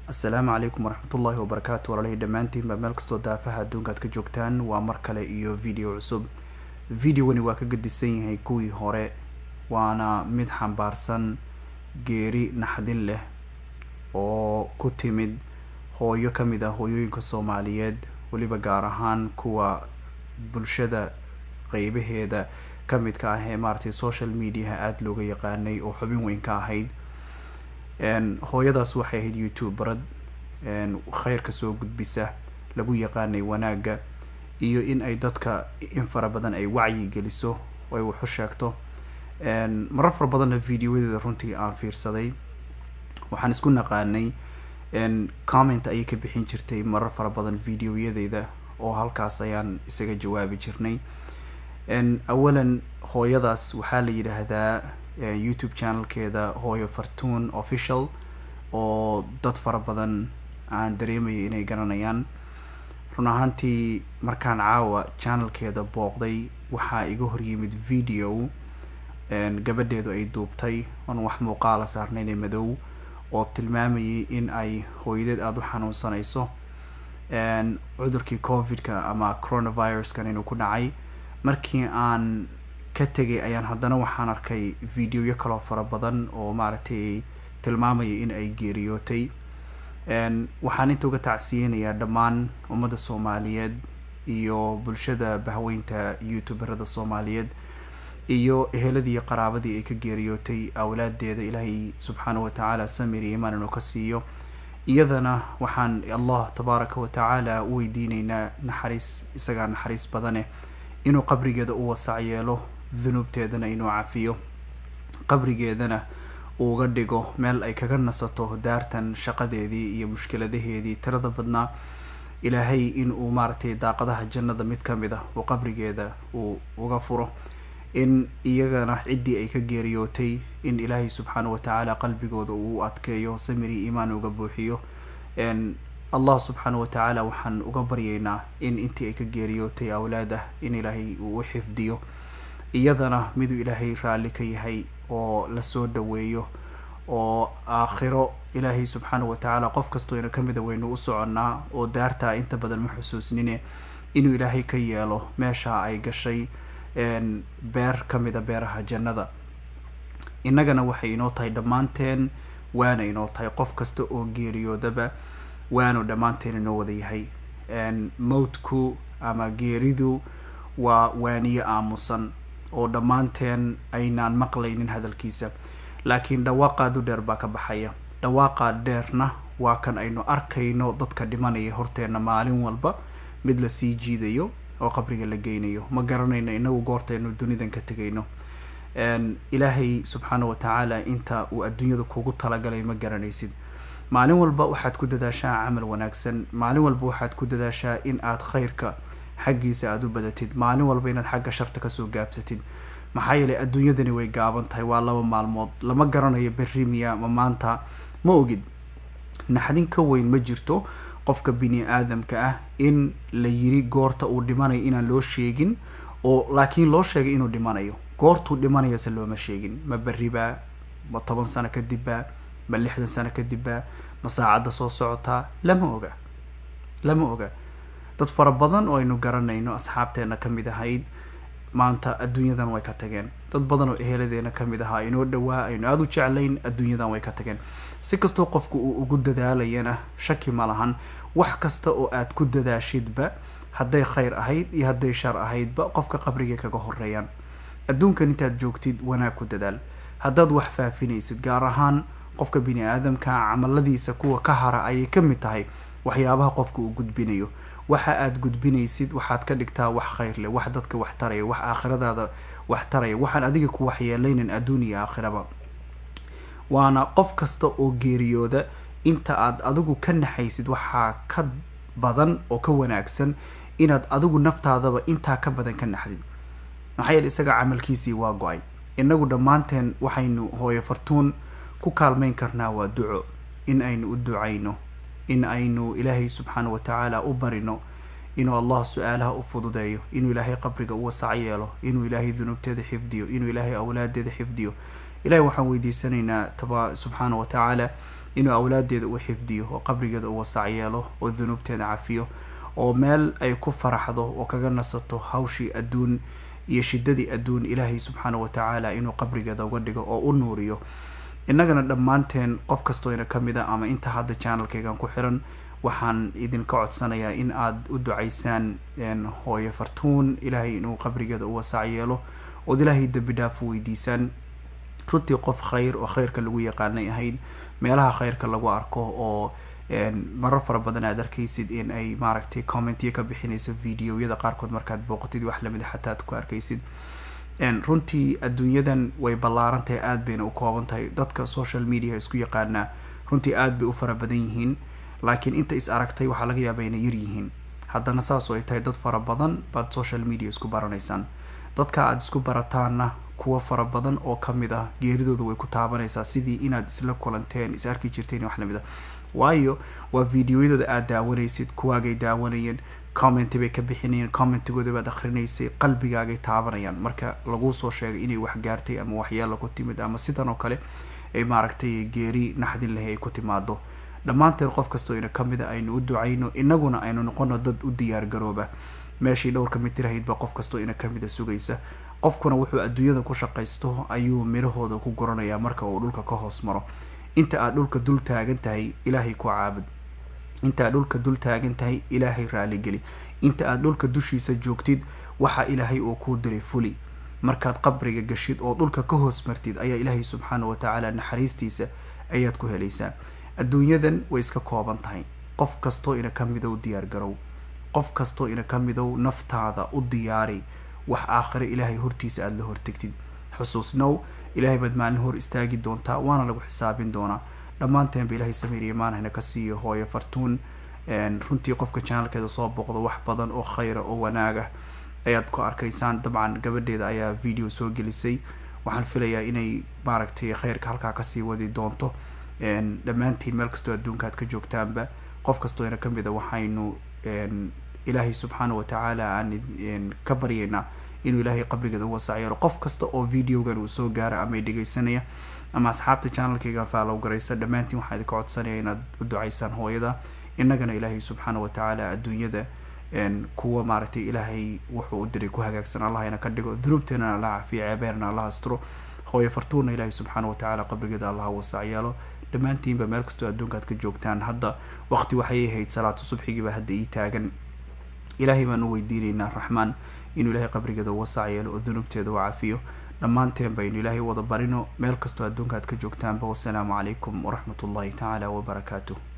assalaamu calaykum waraxmatullaahi wabarakaatu walaalihii dhammaantiinba meel kastoo daafaha adduunka aad ka joogtaan waa mar kale iyo video cusub videogani waa ka gadisan yahay kuwii hore waana mid xambaarsan geeri naxdin leh oo ku timid hooyo ka mid ah hooyooyinka soomaaliyeed weliba gaar ahaan kuwa bulshada qeybaheeda ka midka ah ee maaragtay social mediaha aada looga yaqaanay oo xubin weyn ka ahayd hooyadaas waxay ahayd youtuberad kheyrka soo gudbisa lagu yaqaanay wanaagga iyo in ay dadka in fara badan ay wacyi geliso ay wax u sheegto marar fara badanna videoyadeeda runtii aan fiirsaday waxaan isku naqaanay comment ayay ka bixin jirtay marar fara badan videoyadeyda oo halkaas ayaan isaga jawaabi jirnay awalan hooyadaas waxaa la yidhaahdaa youtube channelkeeda hooyo fartuun official oo dad fara badan aan dareemaya inay garanayaan run ahaantii markaan caawa channelkeeda booqday waxaa iga horyimid video gabadheedu ay duubtay oon wax muuqaala saarnayn ee madow oo tilmaamayay in ay hooyadeed aada u xanuunsanayso cudurkii covid-ka ama coronaviruskan inuu ku dhacay markii aan ka tegay ayaan haddana waxaan arkay videoyo kaloo fara badan oo maaragtay tilmaamaya in ay geeriyootay waxaan inta uga tacsiyeynayaa dhammaan ummadda soomaaliyeed iyo bulshada bahweynta youtuberada soomaaliyeed iyo eheladii iyo qaraabadii ay ka geeriyootay awlaadeeda ilaahay subxaana wa tacaala samir iyo imaan inuu ka siiyo iyadana waxaan allah tabaaraka wa tacaala u weydiineynaa naxariis isagaa naxariis badane inuu qabrigeeda u wasac yeelo dunuubteedana inuu cafiyo qabrigeedana uuga dhigo meel ay kaga nasato daartan shaqadeedii iyo mushkiladaheedii tirada badnaa ilaahay in uu maaragtay daaqadaha jannada mid ka mid ah uu qabrigeeda uu uga furo in iyagana ciddii ay ka geeriyootay in ilaahay subxaana wa tacaala qalbigooda uu adkeeyo samiri iimaan uga buuxiyo allah subxaana wa tacaala waxaan uga baryaynaa in intii ay ka geeriyootay awlaad ah in ilaahay uu u xifdiyo iyadana miduu ilaahay raalli ka yahay oo lasoo dhaweeyo oo aakhiro ilaahay subxaana wa tacaala qof kastoo ina kamida waynu u soconnaa oo daartaa inta badan ma xusuusnine inuu ilaahay ka yeelo meesha ay gashay beer ka mida beeraha jannada innagana waxay inoo tahay dhammaanteen waana inoo tahay qof kasta oo geeriyoodaba waanu dhammaanteen inoo wada yahay mowtku ama geeridu waa waaniye aamusan oo dhammaanteen aynaan maqlaynin hadalkiisa laakiin dhawaaqaadu dheer baa ka baxaya dhawaaqaa dheerna waa kan aynu arkayno dadka dhimanaya horteenna maalin walba mid la sii jiidayo oo qabriga la geynayo ma garanayno inagu goortaynu dunidan ka tegayno ilaahay subxaana wa tacaala inta uu adduunyada kugu talagalay ma garanaysid maalin walba waxaad ku dadaashaa camal wanaagsan maalin walba waxaad ku dadaashaa in aad khayrka xaggiisa aada u badatid maalin walba inaad xagga sharta kasoo gaabsatid maxaa yeelay adduunyadani way gaaban tahay waa laba maalmood lama garanayo berri miya ma maanta ma ogid naxdin ka weyn ma jirto qofka bini aadamka ah in la yiri goorta uu dhimanayo inaan loo sheegin oo laakiin loo sheegay inuu dhimanayo goortuu dhimanayase looma sheegin ma berribaa ma toban sano kadibba ma lixdan sano kadibba ma saacadda soo socotaa lama oga lama oga dad fara badan oo aynu garanayno asxaabteena ka mid ahayd maanta adduunyadan way ka tageen dad badan oo eheladeena ka mid ahaa inoo dhawaa aynu aada u jeclayn adduunyadan way ka tageen si kastoo qofku uu ugu dadaalayana shaki ma lahan wax kasta oo aad ku dadaashidba hadday khayr ahayd iyo hadday shar ahaydba qofka qabrigay kaga horeeyaan adduunkan intaad joogtid wanaag ku dadaal haddaad wax faafinaysid gaar ahaan qofka bini aadamka camaladiisa kuwa ka hara ayay ka mid tahay waxyaabaha qofka uu gudbinayo waxa aad gudbinaysid waxaad ka dhigtaa wax khayr leh wax dadka wax taraya wax aakhiradaada wax taraya waxaan adiga ku waxyeelaynin adduun iyo aakhiraba waana qof kasta oo geeriyooda inta aad adigu ka naxaysid waxaa ka badan oo ka wanaagsan inaad adigu naftaadaba intaa ka badan ka naxdid maxaa yeele isaga camalkiisii waa go-ay inagu dhammaanteen waxaynu hooyo fartuun ku kaalmayn karnaa waa duco in aynu u ducayno in aynu ilaahay subxaana wa tacaala u barino inuu allah su-aalaha u fududeeyo inuu ilaahay qabriga u wasac yeelo inuu ilaahay dunuubteeda xifdiyo inuu ilaahay awlaadeeda xifdiyo ilahay waxaan weydiisanaynaa taba subxaana wa tacaala inuu awlaadeeda u xifdiyo oo qabrigeeda u wasac yeelo oo dunuubteeda cafiyo oo meel ay ku faraxdo oo kaga nasato hawshii adduun iyo shidadii adduun ilaahay subxaana wa tacaala inuu qabrigeeda uga dhigo oo u nuuriyo innagana dhammaanteen qof kastoo ina ka mid a ama inta hadda channelkaygan ku xiran waxaan idinka codsanayaa in aada u ducaysaan hooyo fartuun ilaahay inuu qabrigeeda u wasac yeelo ood ilaahay dembi dhaaf u weydiisaan runtii qof khayr oo khayrka lagu yaqaanay ahayd meelaha khayrka lagu arko oo marar fara badan aad arkaysid in ay maaragtay commentyo ka bixinayso videoyada qaarkood markaad booqatid wax lamid a xataa aad ku arkaysid runtii adduunyadan way ballaaran tahay aada bayna u kooban tahay dadka social media isku yaqaanaa runtii aada bay u fara badan yihiin laakiin inta is aragtay waxaa laga yaaba inay yar yihiin haddana saas oo ay tahay dad fara badan baad social media isku baranaysaan dadka aada isku barataanna kuwa fara badan oo kamid ah geeridooda way ku taabanaysaa sidii inaad isla kulanteen is arki jirteen wax lamid a waayo waa videoyadooda aada daawanaysid kuwaagay daawanayeen commenty bay ka bixinayeen commentigooda baad akrinaysay qalbigaagay taabanayaan marka laguu soo sheegay inay wax gaartay ama waxyaala ku timid ama sidan oo kale ay maaragtay geeri naxdin lahay ay ku timaado dhammaanteen qof kastoo ina kamid a aynu u ducayno inaguna aynu noqono dad u diyaar garooba meeshii dhowrka mitirhaydba qof kastoo ina kamid a sugaysa qofkuna wuxuu adduunyada ku shaqaysto ayuu mirahooda ku guranayaa marka uu dhulka ka hoos maro inta aad dhulka dul taagan tahay ilaahay ku caabud inta aad dhulka dul taagan tahay ilaahay raaligeli inta aad dhulka dushiisa joogtid waxa ilaahay uu kuu diray fuli markaad qabriga gashid oo dhulka ka hoos martid ayaa ilaahay subxaana wa tacaala naxariistiisa ayaad ku helaysaa adduunyadan way iska kooban tahay qof kastoo ina ka midow diyaar garow qof kastoo ina ka midow naftaada u diyaari wax aakhire ilaahay hortiisa aada la hortegtid xusuusnow ilaahay baad maalin hor istaagi doontaa waana lagu xisaabin doonaa dhammaanteenba ilaahay sameeriya maanhayna ka siiyo hooyo fartuun runtii qofka channelkeeda soo booqdo wax badan oo khayra oo wanaaga ayaad ku arkaysaan dabcan gabadheeda ayaa video soo gelisay waxaan filayaa inay maaragtay khayrka halkaa kasii wadi doonto dhammaantiin meel kastoo adduunka aad ka joogtaanba qof kastoo ina kamid a waxaynu ilaahay subxaana wa tacaala aan ka baryaynaa inuu ilaahay qabrigeeda u wasacyeelo qof kasta oo videogan uu soo gaara ama dhegaysanaya ama asxaabta channelkayga faalow garaysa dhammaantiin waxaa idinka codsanaya inaad u ducaysaan hooyada innagana ilaahay subxaana wa tacaala adduunyada kuwa maaragtay ilaahay wuxuu u diray ku hagaagsan allah ina ka dhigo dunuubteenana allah cafiyo ceebeerna allah asturo hooyo fartuuna ilaahay subxaana wa tacaala qabrigeeda allah wasacyeelo dhammaantiinba meel kastoo adduunka aad ka joogtaan hadda waqti waxay ahayd salaatu subxigiiba hadda ii taagan ilaahay baan u weydiinaynaa raxmaan inuu ilaahay qabrigeeda u wasac yeelo oo dunuubteeda u cafiyo dhammaanteen baynu ilaahay wada barino meel kastoo adduunka aad ka joogtaanba wasalaamu calaykum waraxmat ullahi tacaala wabarakaatuh